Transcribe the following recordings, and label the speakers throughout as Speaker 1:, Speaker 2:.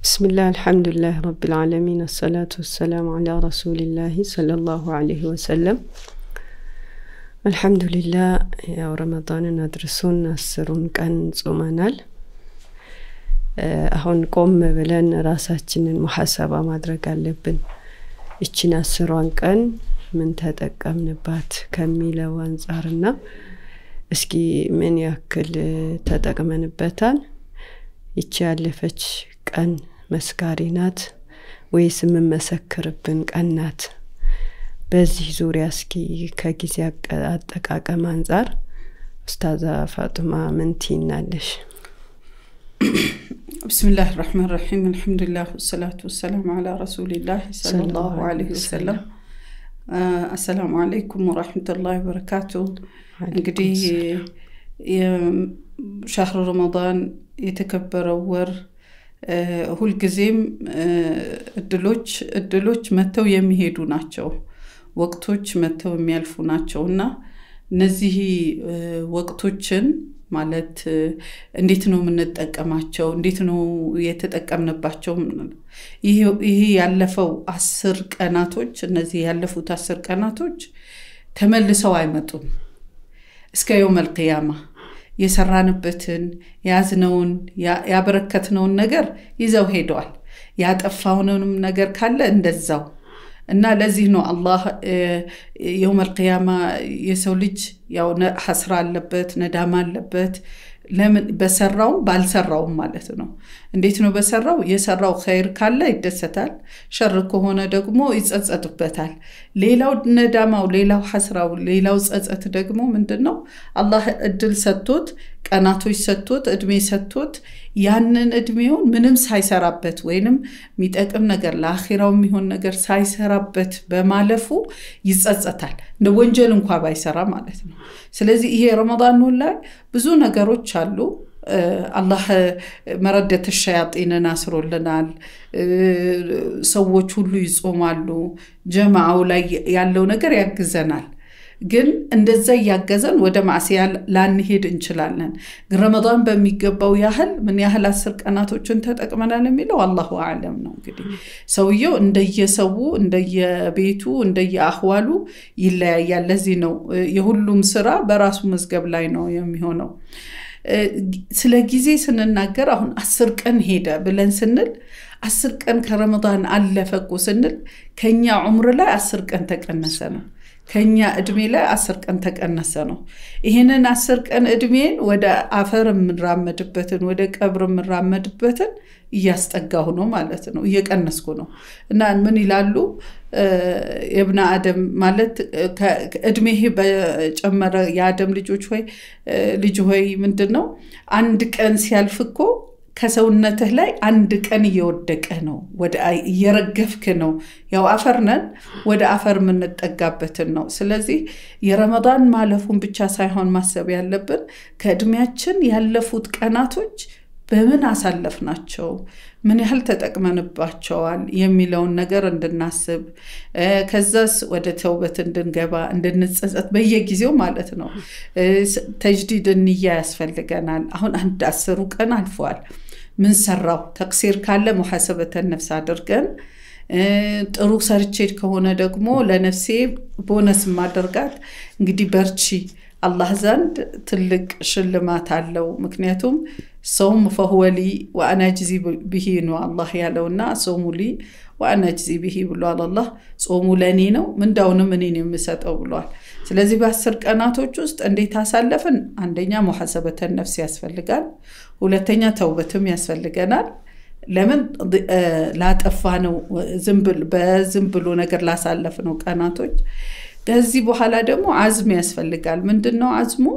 Speaker 1: ብስምላህ አልሐምዱሊላህ ረቢልዓለሚን አሰላቱ ወሰላሙ አላ ረሱሊላህ ሰለላሁ አለይህ ወሰለም አልሐምዱሊላህ ያው ረመዳንን አድርሶን አስሩን ቀን ጾመናል አሁን ቆም ብለን ራሳችንን ሙሐሰባ ማድረግ አለብን እችን አስሯን ቀን ምን ተጠቀምንባት ከሚለው አንጻርና እስኪ ምን ያክል ተጠቅመንበታል ይቺ ያለፈች ቀን መስካሪ ናት ወይስ የምመሰክርብን ቀን ናት በዚህ ዙሪያ እስኪ ከጊዜ አጠቃቀም አንጻር ኡስታዛ ፋጡማ ምን ትይናለሽ
Speaker 2: بسم الله الرحمن الرحيم الحمد لله والصلاة والسلام على رسول الله صلى الله عليه وسلم አሰላሙ አለይኩም ወራህመቱላሂ ወበረካቱ እንግዲህ የሻህር ረመዳን የተከበረው ወር ሁልጊዜም እድሎች እድሎች መጥተው የሚሄዱ ናቸው ወቅቶች መጥተው የሚያልፉ ናቸው እና እነዚህ ወቅቶችን ማለት እንዴት ነው የምንጠቀማቸው እንዴት ነው የተጠቀምንባቸው ይሄ ያለፈው አስር ቀናቶች እነዚህ ያለፉት አስር ቀናቶች ተመልሰው አይመጡም እስከ የውም አልቅያማ የሰራንበትን የያዝነውን ያበረከትነውን ነገር ይዘው ሄደዋል ያጠፋውንም ነገር ካለ እንደዛው እና ለዚህ ነው አላህ የውም አልቅያማ የሰው ልጅ ያው ሐስራ አለበት ነዳማ አለበት ለምን በሰራውም ባልሰራውም ማለት ነው እንዴት ነው በሰራው የሰራው ኸይር ካለ ይደሰታል ሸር ከሆነ ደግሞ ይጸጸትበታል ሌላው ነዳማው ሌላው ሐስራው ሌላው ጸጸት ደግሞ ምንድን ነው አላህ እድል ሰጥቶት ቀናቶች ሰጥቶት እድሜ ሰጥቶት ያንን እድሜውን ምንም ሳይሰራበት ወይንም የሚጠቅም ነገር ለአኼራው የሚሆን ነገር ሳይሰራበት በማለፉ ይጸጸታል እንደ ወንጀል እንኳ ባይሰራ ማለት ነው ስለዚህ ይሄ ረመዳን ላይ ብዙ ነገሮች አሉ አላህ መረደት ሸያጢንን አስሮልናል ሰዎች ሁሉ ይጾማሉ ጀማዓው ላይ ያለው ነገር ያግዘናል ግን እንደዛ እያገዘን ወደ ማዕስያ ላንሄድ እንችላለን ግን ረመዳን በሚገባው ያህል ምን ያህል አስር ቀናቶችን ተጠቅመናል የሚለው አላሁ አለም ነው እንግዲህ ሰውየው እንደየሰው እንደየቤቱ እንደየአህዋሉ ይለያያል ለዚህ ነው የሁሉም ስራ በራሱ መዝገብ ላይ ነው የሚሆነው ስለ ጊዜ ስንናገር አሁን አስር ቀን ሄደ ብለን ስንል አስር ቀን ከረመዳን አለፈቁ ስንል ከኛ ዑምር ላይ አስር ቀን ተቀነሰ ነው ከኛ እድሜ ላይ አስር ቀን ተቀነሰ ነው ይህንን አስር ቀን እድሜን ወደ አፈር የምራመድበትን ወደ ቀብር የምራመድበትን እያስጠጋሁ ነው ማለት ነው እየቀነስኩ ነው እና ምን ይላሉ የብነ አደም ማለት እድሜህ በጨመረ የአደም ልጆች ሆይ ልጅ ሆይ ምንድን ነው አንድ ቀን ሲያልፍ እኮ ከሰውነትህ ላይ አንድ ቀን እየወደቀ ነው እየረገፍክ ነው ያው አፈር ነን ወደ አፈር የምንጠጋበትን ነው ስለዚህ የረመዳን ማለፉን ብቻ ሳይሆን ማሰብ ያለብን ከእድሜያችን ያለፉት ቀናቶች በምን አሳለፍ ናቸው ምን ያህል ተጠቅመንባቸዋል የሚለውን ነገር እንድናስብ ከዛስ ወደ ተውበት እንድንገባ እንድንጸጸት በየጊዜው ማለት ነው ተጅዲድ እንያ ያስፈልገናል አሁን አንድ አስሩ ቀን አልፈዋል ምን ሰራው ተቅሲር ካለ ሙሐሰበተን ነፍስ አድርገን ጥሩ ሰርቼድ ከሆነ ደግሞ ለነፍሴ ቦነስ ማደርጋት እንግዲህ በርቺ አላህ ዘንድ ትልቅ ሽልማት አለው ምክንያቱም ሰውም ፈሁወሊ ወአና ጅዚ ብሂ ነው አላህ ያለውና ጾሙ ሊ ወአና ጅዚ ብሂ ብሏል አላህ ጾሙ ለእኔ ነው ምንዳውንም እኔን የምሰጠው ብሏል ስለዚህ በአስር ቀናቶች ውስጥ እንዴት አሳለፍን አንደኛ ሙሐሰበተን ነፍስ ያስፈልጋል ሁለተኛ ተውበትም ያስፈልገናል ለምን ላጠፋ ነው በዝም ብሎ ነገር ላሳለፍ ነው ቀናቶች ከዚህ በኋላ ደግሞ አዝም ያስፈልጋል ምንድን ነው አዝሙ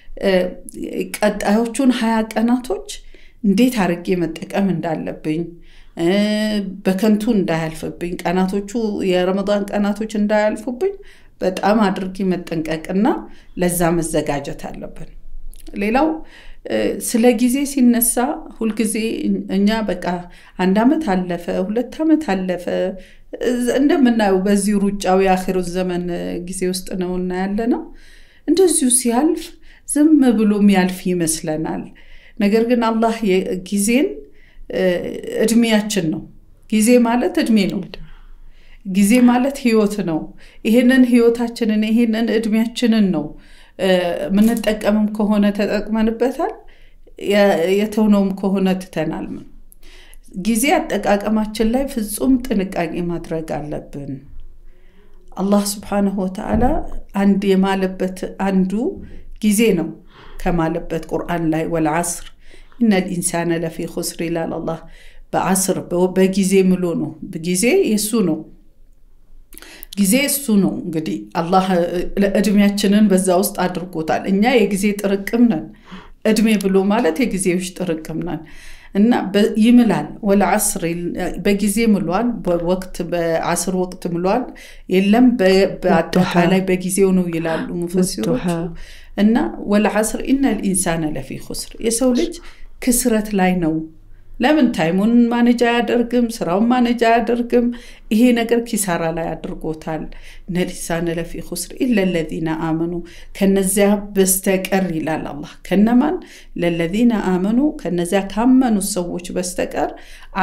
Speaker 2: ቀጣዮቹን ሀያ ቀናቶች እንዴት አድርጌ መጠቀም እንዳለብኝ በከንቱ እንዳያልፍብኝ ቀናቶቹ የረመዳን ቀናቶች እንዳያልፉብኝ በጣም አድርጌ መጠንቀቅና ለዛ መዘጋጀት አለብን ሌላው ስለ ጊዜ ሲነሳ ሁልጊዜ እኛ በቃ አንድ ዓመት አለፈ ሁለት ዓመት አለፈ እንደምናየው በዚህ ሩጫው የአኺሩ ዘመን ጊዜ ውስጥ ነው እና ያለ ነው እንደዚሁ ሲያልፍ ዝም ብሎ የሚያልፍ ይመስለናል ነገር ግን አላህ ጊዜን እድሜያችን ነው። ጊዜ ማለት እድሜ ነው። ጊዜ ማለት ህይወት ነው። ይህንን ህይወታችንን ይህንን እድሜያችንን ነው የምንጠቀምም ከሆነ ተጠቅመንበታል፣ የተውነውም ከሆነ ትተናል። ጊዜ አጠቃቀማችን ላይ ፍጹም ጥንቃቄ ማድረግ አለብን። አላህ ስብሓነሁ ወተዓላ አንድ የማለበት አንዱ ጊዜ ነው ከማለበት ቁርአን ላይ ወልዓስር ኢነል ኢንሳነ ለፊ ኹስር ይላል አላህ። በዓስር በጊዜ ምሎ ነው። ጊዜ የሱ ነው። ጊዜ እሱ ነው። እንግዲህ አላህ እድሜያችንን በዛ ውስጥ አድርጎታል። እኛ የጊዜ ጥርቅም ነን። እድሜ ብሎ ማለት የጊዜዎች ጥርቅም ነን እና ይምላል። ወለዓስር በጊዜ ምሏል። በወቅት በዓስር ወቅት ምሏል። የለም በአጠቃላይ በጊዜው ነው ይላሉ ሙፈሲሮቹ። እና ወለዓስር ኢነል ኢንሳነ ለፊ ኹስር የሰው ልጅ ክስረት ላይ ነው። ለምን ታይሙን ማኔጅ አያደርግም? ስራውን ማኔጅ አያደርግም? ይሄ ነገር ኪሳራ ላይ አድርጎታል። ኢነል ኢንሳነ ለፊ ኹስር ኢለ ለዚነ አመኑ ከነዚያ በስተቀር ይላል አላህ። ከነማን? ለለዚነ አመኑ ከነዚያ ካመኑ ሰዎች በስተቀር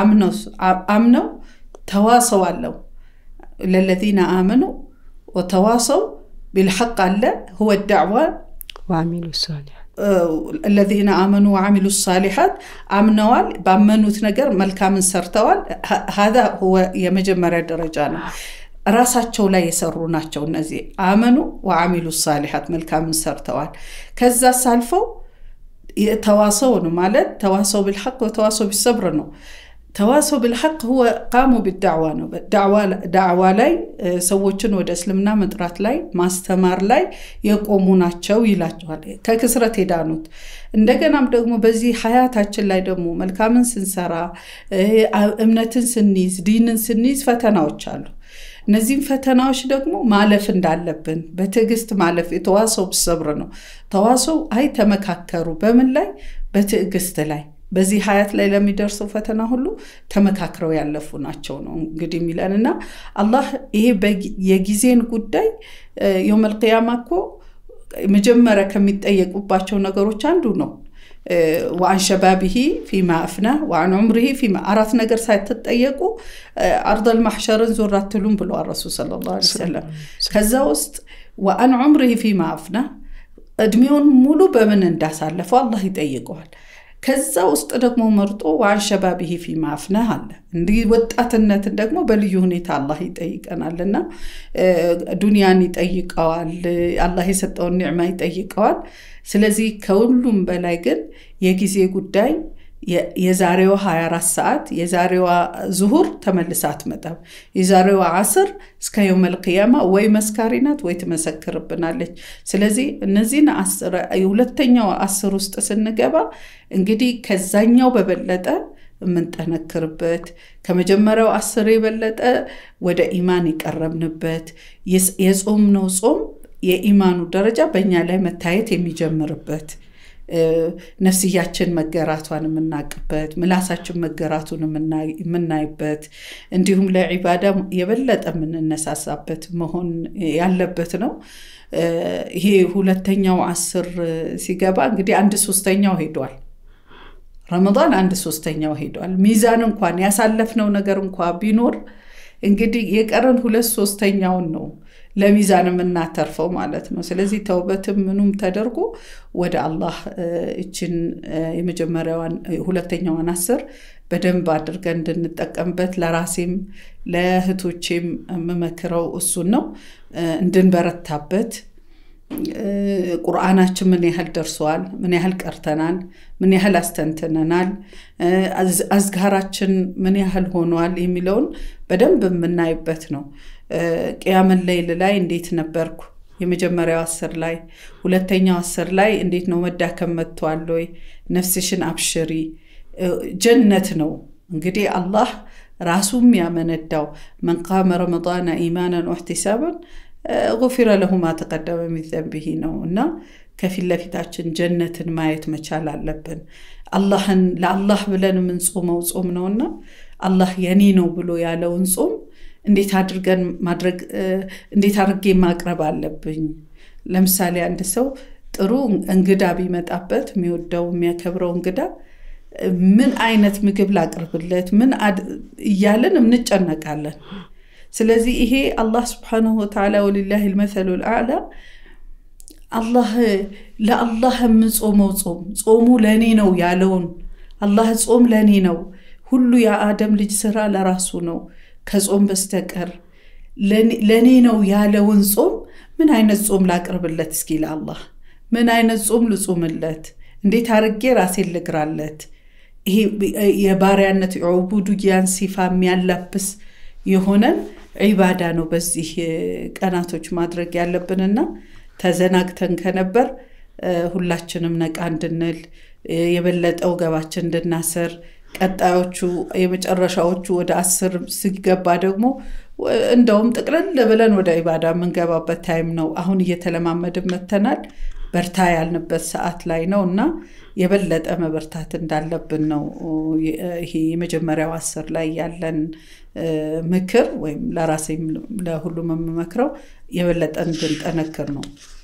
Speaker 2: አምነው ተዋሰው አለው። ለለዚነ አመኑ ወተዋሰው ቢልሐቅ አለ ሁወ ዳዕዋ
Speaker 1: ወአሚሉ ሷሊሓት
Speaker 2: الذين آمنوا وعملوا الصالحات አምነዋል ባመኑት ነገር መልካምን ሰርተዋል هذا هو የመጀመሪያ ደረጃ ነው ራሳቸው ላይ የሰሩ ናቸው እነዚህ አመኑ ወአሚሉ ሳሊሓት መልካምን ሰርተዋል ከዛ ሳልፈው ተዋሰው ነው ማለት ተዋሰው ቢልሐቅ ወተዋሰው ቢሰብር ነው ተዋሰው ብልሐቅ ሁወ ቃሙ ቢዳዕዋ ነው። ዳዕዋ ላይ ሰዎችን ወደ እስልምና መጥራት ላይ ማስተማር ላይ የቆሙ ናቸው ይላቸዋል። ከክስረት የዳኑት እንደገናም ደግሞ በዚህ ሀያታችን ላይ ደግሞ መልካምን ስንሰራ እምነትን ስንይዝ ዲንን ስንይዝ ፈተናዎች አሉ። እነዚህም ፈተናዎች ደግሞ ማለፍ እንዳለብን በትዕግስት ማለፍ የተዋሰው ሰብር ነው። ተዋሰው አይ ተመካከሩ በምን ላይ በትዕግስት ላይ በዚህ ሀያት ላይ ለሚደርሰው ፈተና ሁሉ ተመካክረው ያለፉ ናቸው ነው እንግዲህ የሚለን እና አላህ ይሄ የጊዜን ጉዳይ የውመል ቂያማ እኮ መጀመሪያ ከሚጠየቁባቸው ነገሮች አንዱ ነው። ወአን ሸባቢሂ ፊማ አፍና ወአን ዑምሪሂ ፊማ አራት ነገር ሳትጠየቁ አርደል ማሕሸርን ዞር አትሉም ብለዋል ረሱል ሰለላሁ ዐለይሂ ወሰለም። ከዛ ውስጥ ወአን ዑምሪሂ ፊማ አፍና እድሜውን ሙሉ በምን እንዳሳለፈው አላህ ይጠይቀዋል። ከዛ ውስጥ ደግሞ መርጦ ዋን ሸባቢሂ ፊማ አፍናህ አለ። እንዲህ ወጣትነትን ደግሞ በልዩ ሁኔታ አላህ ይጠይቀናል እና ዱንያን ይጠይቀዋል፣ አላህ የሰጠውን ኒዕማ ይጠይቀዋል። ስለዚህ ከሁሉም በላይ ግን የጊዜ ጉዳይ የዛሬዋ 24 ሰዓት የዛሬዋ ዙሁር ተመልሳ አትመጣም። የዛሬዋ አስር እስከ የውመል ቂያማ ወይ መስካሪ ናት ወይ ትመሰክርብናለች። ስለዚህ እነዚህን ሁለተኛው አስር ውስጥ ስንገባ እንግዲህ ከዛኛው በበለጠ የምንጠነክርበት ከመጀመሪያው አስር የበለጠ ወደ ኢማን የቀረብንበት የጾምነው ጾም የኢማኑ ደረጃ በእኛ ላይ መታየት የሚጀምርበት ነፍስያችን መገራቷን የምናቅበት ምላሳችን መገራቱን የምናይበት እንዲሁም ለዒባዳ የበለጠ የምንነሳሳበት መሆን ያለበት ነው። ይሄ ሁለተኛው አስር ሲገባ እንግዲህ አንድ ሶስተኛው ሄዷል። ረመዳን አንድ ሶስተኛው ሄዷል። ሚዛን እንኳን ያሳለፍነው ነገር እንኳ ቢኖር እንግዲህ የቀረን ሁለት ሶስተኛውን ነው ለሚዛን የምናተርፈው ማለት ነው። ስለዚህ ተውበትም ምኑም ተደርጎ ወደ አላህ እችን የመጀመሪያዋን ሁለተኛዋን አስር በደንብ አድርገን እንድንጠቀምበት ለራሴም ለእህቶቼም የምመክረው እሱን ነው። እንድንበረታበት ቁርአናችን ምን ያህል ደርሰዋል፣ ምን ያህል ቀርተናል፣ ምን ያህል አስተንትነናል፣ አዝጋራችን ምን ያህል ሆኗል የሚለውን በደንብ የምናይበት ነው። ቅያመን ሌይል ላይ እንዴት ነበርኩ? የመጀመሪያው አስር ላይ ሁለተኛው አስር ላይ እንዴት ነው መዳከም መጥቷል ወይ? ነፍስሽን አብሽሪ። ጀነት ነው እንግዲህ አላህ ራሱም ያመነዳው መን ቃመ ረመዳነ ኢማናን ወሕቲሳባን ጉፊረ ለሁ ማ ተቀደመ ሚን ዘንቢሂ ነው እና ከፊት ለፊታችን ጀነትን ማየት መቻል አለብን። አላህን ለአላህ ብለን የምንጾመው ጾም ነውና አላህ የኔ ነው ብሎ ያለውን ጾም እንዴት አድርገን ማድረግ እንዴት አድርጌ ማቅረብ አለብኝ። ለምሳሌ አንድ ሰው ጥሩ እንግዳ ቢመጣበት የሚወደው የሚያከብረው እንግዳ ምን አይነት ምግብ ላቅርብለት ምን እያለን እንጨነቃለን። ስለዚህ ይሄ አላህ ስብሓነሁ ወተዓላ ወሊላሂ ልመሰሉ ልአዕላ አላህ ለአላህ የምጾመው ጾም ጾሙ ለእኔ ነው ያለውን አላህ ጾም ለእኔ ነው፣ ሁሉ የአደም ልጅ ስራ ለራሱ ነው ከጾም በስተቀር ለእኔ ነው ያለውን ጾም ምን አይነት ጾም ላቅርብለት? እስኪ ለአላህ ምን አይነት ጾም ልጹምለት? እንዴት አርጌ ራሴን ልግራለት? ይሄ የባሪያነት ዑቡድያን ሲፋ የሚያላብስ የሆነን ዒባዳ ነው በዚህ ቀናቶች ማድረግ ያለብንና ተዘናግተን ከነበር ሁላችንም ነቃ እንድንል የበለጠ ወገባችን እንድናስር ቀጣዮቹ የመጨረሻዎቹ ወደ አስር ሲገባ ደግሞ እንደውም ጥቅልል ብለን ወደ ኢባዳ የምንገባበት ታይም ነው። አሁን እየተለማመድን መተናል። በርታ ያልንበት ሰዓት ላይ ነው እና የበለጠ መበርታት እንዳለብን ነው ይሄ የመጀመሪያው አስር ላይ ያለን ምክር ወይም ለራሴም ለሁሉም የምመክረው የበለጠ እንድንጠነክር ነው።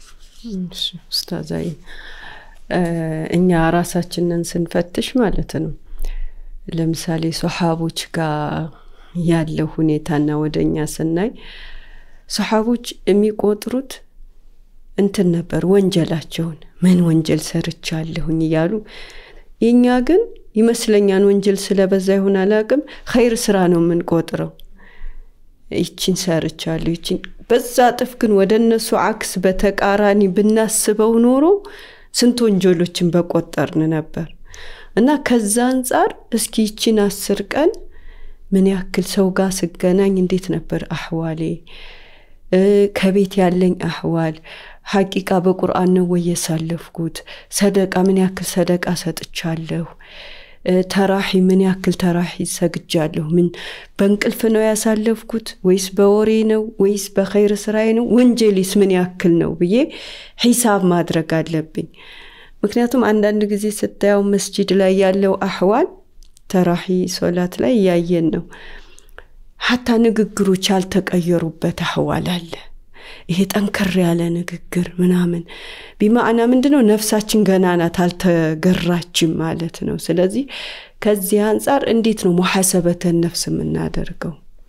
Speaker 1: ኡስታዛይ እኛ ራሳችንን ስንፈትሽ ማለት ነው ለምሳሌ ሶሓቦች ጋር ያለው ሁኔታና ወደ እኛ ስናይ ሶሓቦች የሚቆጥሩት እንትን ነበር ወንጀላቸውን ምን ወንጀል ሰርቻለሁኝ እያሉ የእኛ ግን ይመስለኛን ወንጀል ስለበዛ ይሆን አላቅም ኸይር ስራ ነው የምንቆጥረው ይችን ሰርቻለሁ ይችን በዛ እጥፍ ግን ወደ እነሱ አክስ በተቃራኒ ብናስበው ኖሮ ስንት ወንጀሎችን በቆጠርን ነበር እና ከዛ አንጻር እስኪ ይችን አስር ቀን ምን ያክል ሰው ጋር ስገናኝ እንዴት ነበር አህዋሌ ከቤት ያለኝ አህዋል ሐቂቃ በቁርአን ነው ወይ የሳለፍኩት ሰደቃ ምን ያክል ሰደቃ ሰጥቻለሁ ተራሒ ምን ያክል ተራሒ ሰግጃለሁ ምን በእንቅልፍ ነው ያሳለፍኩት ወይስ በወሬ ነው ወይስ በኸይር ስራዬ ነው ወንጀሊስ ምን ያክል ነው ብዬ ሂሳብ ማድረግ አለብኝ ምክንያቱም አንዳንድ ጊዜ ስታየው መስጂድ ላይ ያለው አህዋል ተራሒ ሶላት ላይ እያየን ነው ሀታ ንግግሮች ያልተቀየሩበት አህዋል አለ ይሄ ጠንከር ያለ ንግግር ምናምን ቢማዕና ምንድ ነው ነፍሳችን ገና ናት አልተገራችም ማለት ነው ስለዚህ ከዚህ አንጻር እንዴት ነው ሙሐሰበተን ነፍስ የምናደርገው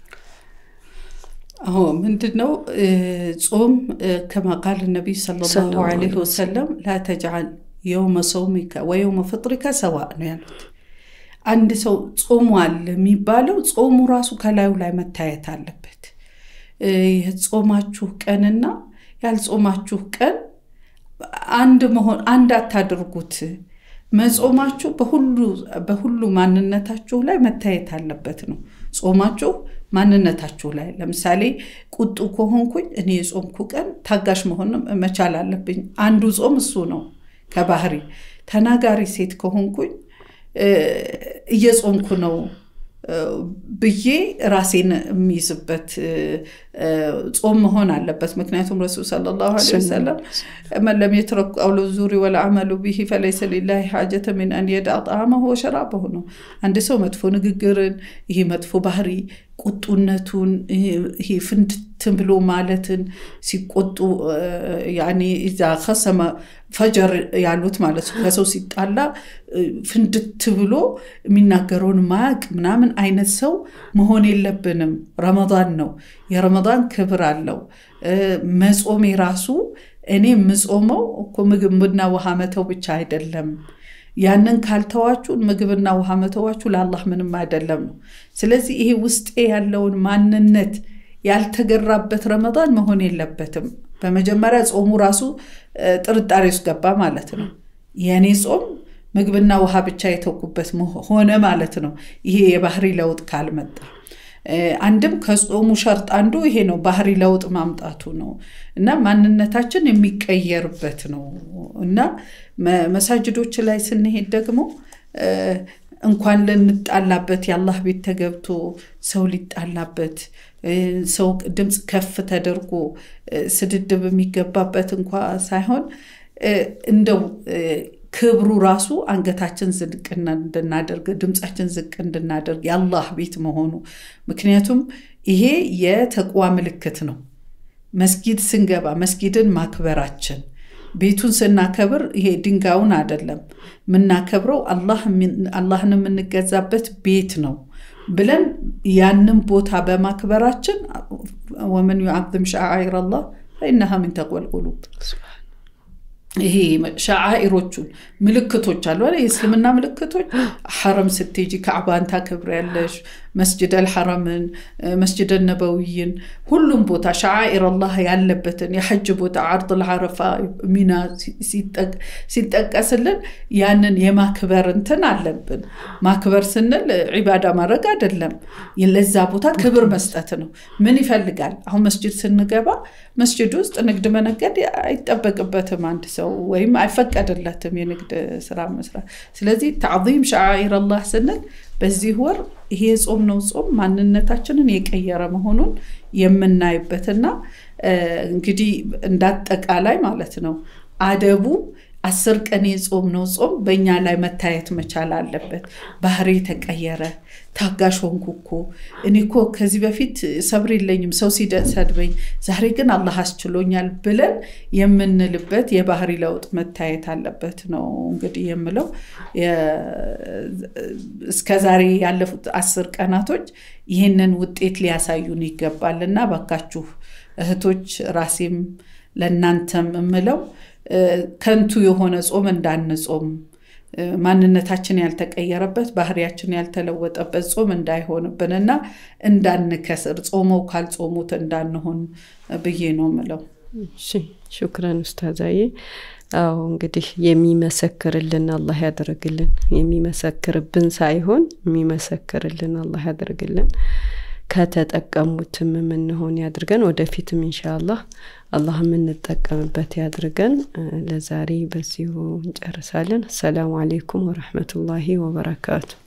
Speaker 2: አዎ ምንድን ነው ጾም ከማ ቃል ነቢይ ሰለላሁ ዐለይሂ ወሰለም ላ ተጅዓል የውመ ሰውሚከ ወየውመ ፍጥሪከ ሰዋ ነው ያሉት አንድ ሰው ጾሟል የሚባለው ጾሙ ራሱ ከላዩ ላይ መታየት አለበት የጾማችሁ ቀንና ያልጾማችሁ ቀን አንድ መሆን አንድ አታድርጉት መጾማችሁ በሁሉ ማንነታችሁ ላይ መታየት አለበት ነው ጾማችሁ ማንነታችሁ ላይ ለምሳሌ ቁጡ ከሆንኩኝ እኔ የጾምኩ ቀን ታጋሽ መሆን መቻል አለብኝ አንዱ ጾም እሱ ነው ከባህሪ ተናጋሪ ሴት ከሆንኩኝ እየጾምኩ ነው ብዬ ራሴን የሚይዝበት ጾም መሆን አለበት ምክንያቱም ረሱል ሰለላሁ ዐለይሂ ወሰለም መን ለም የትረክ ቀውለ ዙሪ ወለዓመሉ ብሂ ፈለይሰ ሊላሂ ሓጀተ ሚን አን የዳዕ ጣዕመሁ ወሸራበሁ ነው አንድ ሰው መጥፎ ንግግርን ይሄ መጥፎ ባህሪ ቁጡነቱን ይሄ ፍንድትን ብሎ ማለትን ሲቆጡ ያኔ እዛ ከሰመ ፈጀር ያሉት ማለት ነው ከሰው ሲጣላ ፍንድት ብሎ የሚናገረውን ማያቅ ምናምን አይነት ሰው መሆን የለብንም ረመዳን ነው የረመዳን ክብር አለው መጾሜ ራሱ እኔ የምጾመው እኮ ምግብና ውሃ መተው ብቻ አይደለም ያንን ካልተዋችሁ ምግብና ውሃ መተዋችሁ ለአላህ ምንም አይደለም ነው ስለዚህ ይሄ ውስጤ ያለውን ማንነት ያልተገራበት ረመዳን መሆን የለበትም በመጀመሪያ ጾሙ ራሱ ጥርጣሬ ውስጥ ገባ ማለት ነው የእኔ ጾም ምግብና ውሃ ብቻ የተውኩበት ሆነ ማለት ነው ይሄ የባህሪ ለውጥ ካልመጣ አንድም ከጾሙ ሸርጥ አንዱ ይሄ ነው ባህሪ ለውጥ ማምጣቱ ነው እና ማንነታችን የሚቀየርበት ነው እና መሳጅዶች ላይ ስንሄድ ደግሞ እንኳን ልንጣላበት የአላህ ቤት ተገብቶ ሰው ሊጣላበት ሰው ድምፅ ከፍ ተደርጎ ስድድብ የሚገባበት እንኳ ሳይሆን እንደው ክብሩ ራሱ አንገታችን ዝቅ እንድናደርግ ድምፃችን ዝቅ እንድናደርግ የአላህ ቤት መሆኑ ምክንያቱም ይሄ የተቅዋ ምልክት ነው መስጊድ ስንገባ መስጊድን ማክበራችን ቤቱን ስናከብር ይሄ ድንጋዩን አይደለም የምናከብረው አላህን የምንገዛበት ቤት ነው ብለን ያንን ቦታ በማክበራችን ወመን ዩዓዝም ሸዓኢር አላህ ፈኢነሃ ሚን ተቅወል ቁሉብ ይሄ ሸዓኢሮቹን ምልክቶች አሉ የእስልምና ምልክቶች ሐረም ስትሄጂ ካዕባን ታከብሪያለሽ መስጅድ አልሐረምን መስጅድ ነበዊይን ሁሉም ቦታ ሸዓኢር አላህ ያለበትን የሐጅ ቦታ አርድ ልዓረፋ ሚና ሲጠቀስልን ያንን የማክበር እንትን አለብን ማክበር ስንል ዒባዳ ማድረግ አይደለም ለዛ ቦታ ክብር መስጠት ነው ምን ይፈልጋል አሁን መስጅድ ስንገባ መስጅድ ውስጥ ንግድ መነገድ አይጠበቅበትም አንድ ሰው ወይም አይፈቀድለትም የንግድ ስራ መስራት ስለዚህ ተዕዚም ሸዓኢር አላህ ስንል በዚህ ወር ይሄ ጾም ነው ጾም ማንነታችንን የቀየረ መሆኑን የምናይበትና እንግዲህ እንዳጠቃላይ ማለት ነው አደቡ አስር ቀን የጾም ነው ጾም በእኛ ላይ መታየት መቻል አለበት ባህሪ ተቀየረ ታጋሽ ሆንኩ እኮ እኔ እኮ ከዚህ በፊት ሰብር የለኝም ሰው ሲሰድበኝ ዛሬ ግን አላህ አስችሎኛል ብለን የምንልበት የባህሪ ለውጥ መታየት አለበት ነው እንግዲህ የምለው እስከ ዛሬ ያለፉት አስር ቀናቶች ይህንን ውጤት ሊያሳዩን ይገባል እና ባካችሁ እህቶች ራሴም ለእናንተም የምለው ከንቱ የሆነ ጾም እንዳንጾም ማንነታችን ያልተቀየረበት ባህሪያችን ያልተለወጠበት ጾም እንዳይሆንብን እና እንዳንከስር ጾመው ካልጾሙት እንዳንሆን ብዬ ነው ምለው
Speaker 1: ሹክረን ኡስታዛዬ አዎ እንግዲህ የሚመሰክርልን አላህ ያደርግልን የሚመሰክርብን ሳይሆን የሚመሰክርልን አላህ ያደርግልን ከተጠቀሙትም የምንሆን ያድርገን ወደፊትም ኢንሻአላህ አላህ የምንጠቀምበት ያድርገን ለዛሬ በዚሁ እንጨርሳለን አሰላሙ አሌይኩም ወረህመቱላሂ ወበረካቱ